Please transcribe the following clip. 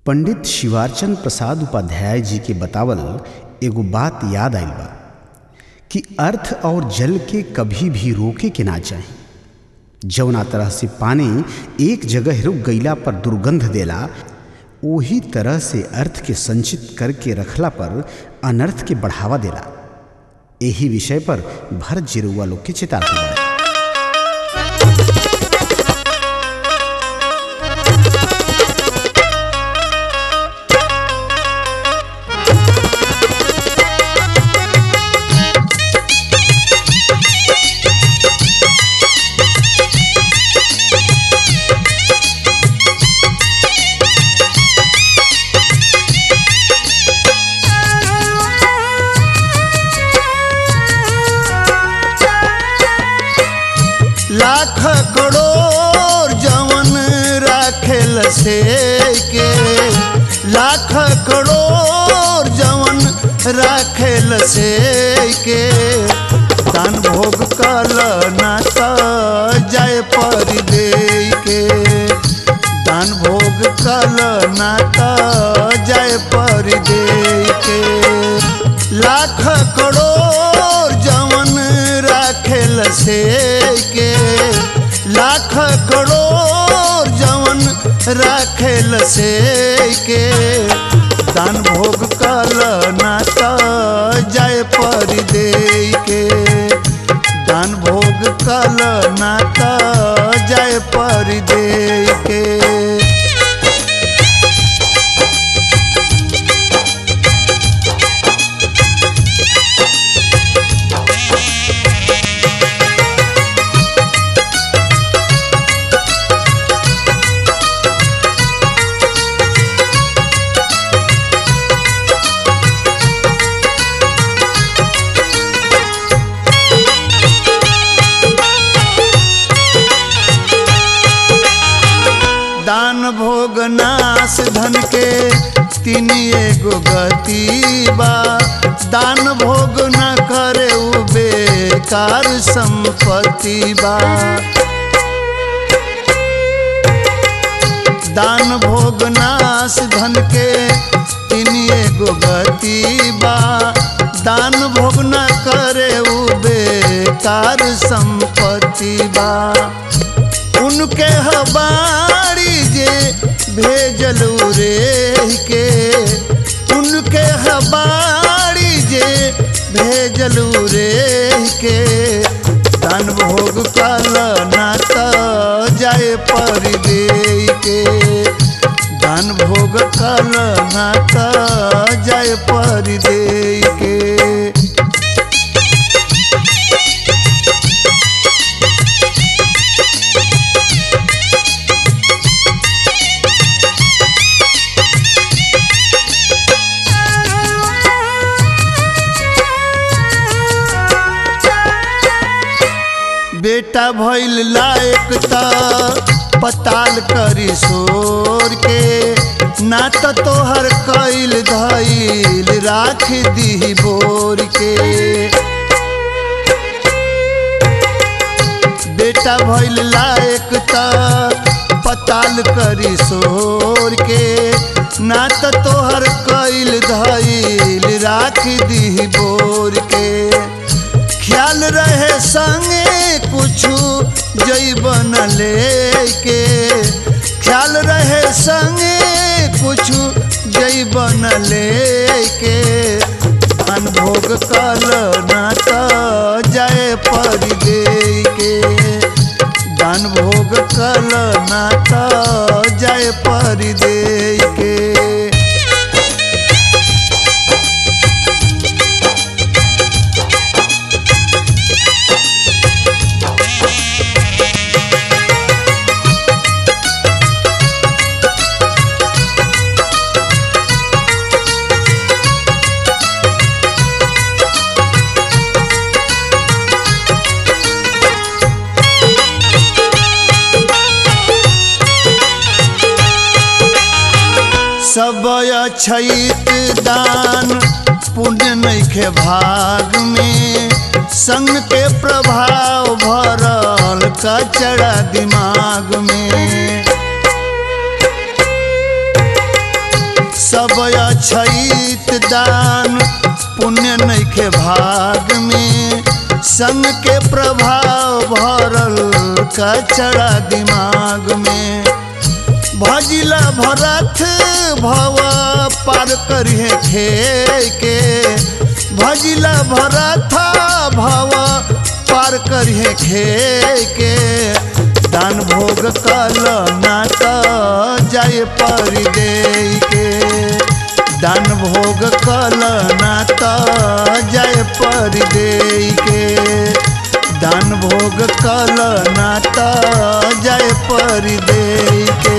पंडित शिवारचंद प्रसाद उपाध्याय जी के बतावल एगो बात याद आइल बा कि अर्थ और जल के कभी भी रोके के ना चाही जौना तरह से पानी एक जगह रुक गईला पर दुर्गंध देला ओही तरह से अर्थ के संचित करके रखला पर अनर्थ के बढ़ावा देला एही विषय पर भरत जिरुआ लोग के चेतावनी बा लाख करोड़ जवन राखेल से के लाख करोड़ जवन राखेल से के दान भोग कल नाता जाय पर दे के दान भोग कल नाता जाय पर दे के लाख करोड़ जवन राखेल से के लाख करोड़ जवन राखेल से के दान भोग कल नाता जाय पर दे के दान भोग कल नाता जाय पर दे के दान भोग नाश धन के तीन एगो गति बा दान भोग न करे उ बेकार संपत्ति बा दान भोग नाश धन के तीन एगो गति बा दान भोग न करे उ बेकार संपत्ति बा उनके हबारी जे भेजलू रे के उनके हबारी जे भेजलू रे के दान भोग कल नाता जाए पर दे के दान भोग कल नाता जाए पर दे के बेटा भइल लायक त पताल करी सोर के ना त तोहर कैल धैल राख दी बोर के बेटा भइल लायक त पताल करी सोर के ना त तोहर कैल धैल राख दी बोर के ख्याल रहे संगे कुछु जैबन लेके ख्याल रहे संगे कुछु जैबन लेके अनभोग कल नाता जाए पर दे के दान भोग कल नाता जाए पर दे के सब अछैत दान पुण्य नैखे भाग में संग के प्रभाव भरल कचड़ा दिमाग में सब अछैत दान पुण्य नैखे भाग में संग के प्रभाव भरल कचड़ा दिमाग में भजिला भरत भव पार करिहे खे के भजिला भरत भव पार करिहे खे के दान भोग कल ना त जाय परि दे के दान भोग कल ना त जाय परि दे के दान भोग कल ना त जाय परि दे के